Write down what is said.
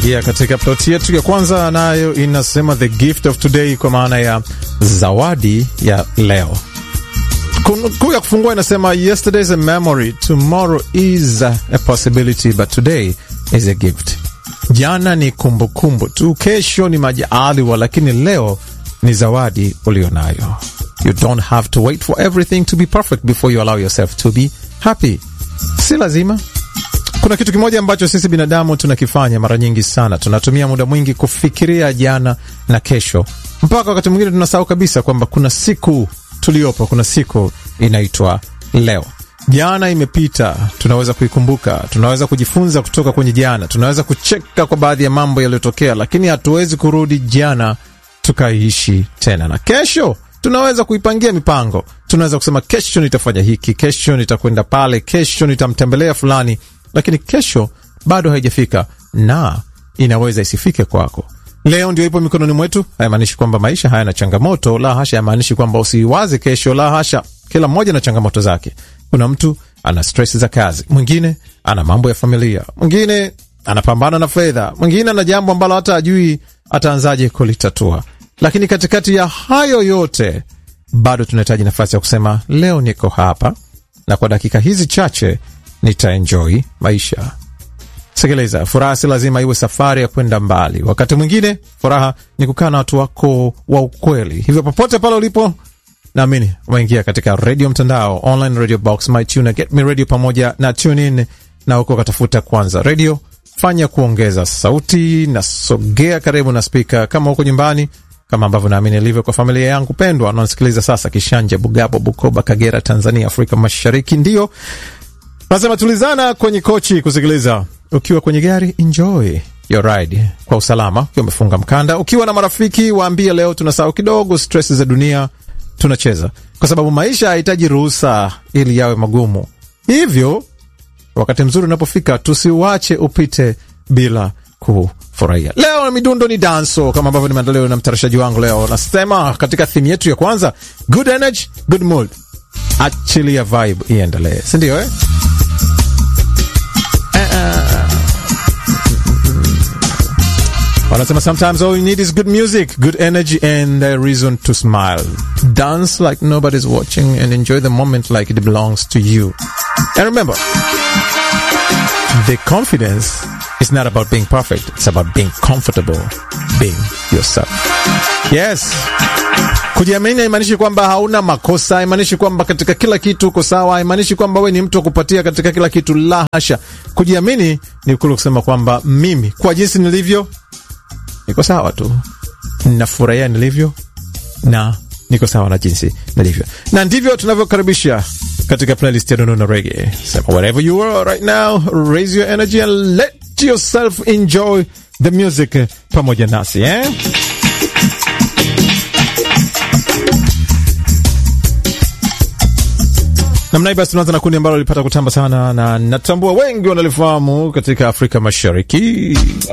Tunaingia katika ploti yetu ya kwanza, nayo inasema the gift of today, kwa maana ya zawadi ya leo. Kuu ya kufungua inasema yesterday is a memory, tomorrow is a possibility, but today is a gift. Jana ni kumbukumbu kumbu tu, kesho ni majaliwa, lakini leo ni zawadi ulionayo. You don't have to wait for everything to be perfect before you allow yourself to be happy. Si lazima kuna kitu kimoja ambacho sisi binadamu tunakifanya mara nyingi sana. Tunatumia muda mwingi kufikiria jana na kesho, mpaka wakati mwingine tunasahau kabisa kwamba kuna siku tuliyopo, kuna siku inaitwa leo. Jana imepita, tunaweza kuikumbuka, tunaweza kujifunza kutoka kwenye jana, tunaweza kucheka kwa baadhi ya mambo yaliyotokea, lakini hatuwezi kurudi jana tukaiishi tena. Na kesho tunaweza kuipangia mipango, tunaweza kusema kesho nitafanya hiki, kesho nitakwenda pale, kesho nitamtembelea fulani lakini kesho bado haijafika na inaweza isifike kwako. Leo ndio ipo mikononi mwetu. Haimaanishi kwamba maisha hayana changamoto, la hasha. Haimaanishi kwamba usiwaze kesho, la hasha. Kila mmoja na changamoto zake. Kuna mtu ana stress za kazi, mwingine ana mambo ya familia, mwingine anapambana na fedha, mwingine ana jambo ambalo hata ajui ataanzaje kulitatua. Lakini katikati ya hayo yote, bado tunahitaji nafasi ya kusema leo niko hapa na kwa dakika hizi chache nitaenjoy maisha. Sikiliza, furaha si lazima iwe safari ya kwenda mbali. Wakati mwingine furaha ni kukaa na watu wako wa ukweli. Hivyo popote pale ulipo, naamini umeingia katika redio mtandao, online radio box, mytuna, get me radio pamoja na tune in, na huko katafuta kwanza redio, fanya kuongeza sauti na sogea karibu na spika kama huko nyumbani kama ambavyo naamini ilivyo kwa familia yangu pendwa wanaosikiliza sasa Kishanja, Bugabo, Bukoba, Kagera, Tanzania, Afrika Mashariki. Ndio nasema tulizana kwenye kochi kusikiliza. Ukiwa kwenye gari, enjoy your ride kwa usalama, ukiwa umefunga mkanda. Ukiwa na marafiki, waambie leo tunasahau kidogo stress za dunia, tunacheza, kwa sababu maisha hayahitaji ruhusa ili yawe magumu. Hivyo wakati mzuri unapofika, tusiuache upite bila kufurahia. Leo midundo ni danso, kama ambavyo nimeandaliwa na mtayarishaji wangu. Leo nasema katika thimu yetu ya kwanza, good energy, good mood, achilia vibe iendelee, si ndio eh? Wanasema sometimes all you need is good music, good energy and a reason to smile. Dance like nobody's watching and enjoy the moment like it belongs to you. And remember, the confidence is not about being perfect. It's about being comfortable being yourself. Yes. Kujiamini haimaanishi kwamba hauna makosa, haimaanishi kwamba katika kila kitu uko sawa, haimaanishi kwamba we ni mtu wa kupatia katika kila kitu. La hasha. Kujiamini ni kule kusema kwamba mimi kwa jinsi nilivyo niko sawa tu, nafurahia nilivyo na niko sawa na jinsi nilivyo, na ndivyo tunavyokaribisha katika playlist ya Nono Reggae. Sema wherever you are right now, raise your energy and let yourself enjoy the music pamoja nasi eh? Namna hii basi, tunaanza na kundi ambalo lilipata kutamba sana na natambua wengi wanalifahamu katika Afrika Mashariki.